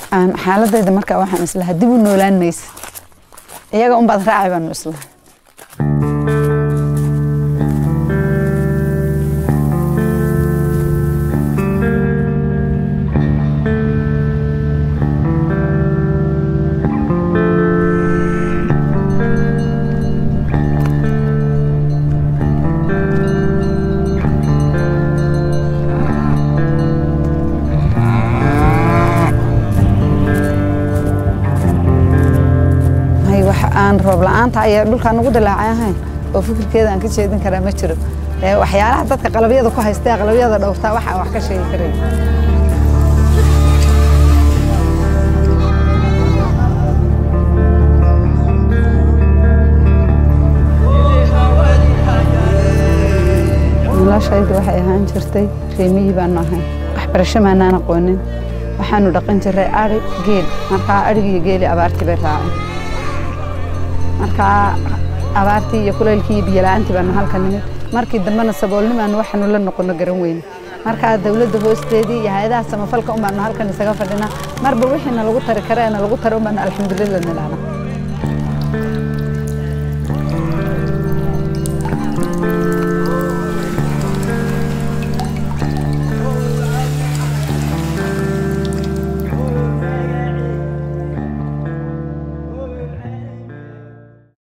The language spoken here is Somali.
aan xaaladayda markaa waxaan islahaa dib u noolaan maysa iyaga unbaad raacay baanu islaha hay waxa aan roob la-aanta ayaa dhulkaan ugu dilaacay ahayn oo fikirkeeda aan ka jeedin karaa ma jiro ee waxyaalaha dadka qalabyada ku haystee qalabyada dhowrtaa waxa aan wax ka sheegi karay noloshaydu waxay ahaan jirtay reemiyii baanu ahayn waxbarasho maanaan aqoonin waxaanu dhaqan jiray ari geel markaa adhigiiyo geeli abaartii bay raaceen markaa abaartii iyo kulaylkii iyo biyola'aantii baanu halka nimid markii dambena saboolnimaanu waxaanu la noqono garan weyne markaa dawladda hoosteedii iyo hay-adaha samafalka un baanu halkan isaga fadhinaa marba wixii nalagu tari kareena lagu tari un baanu alxamdulillah nilana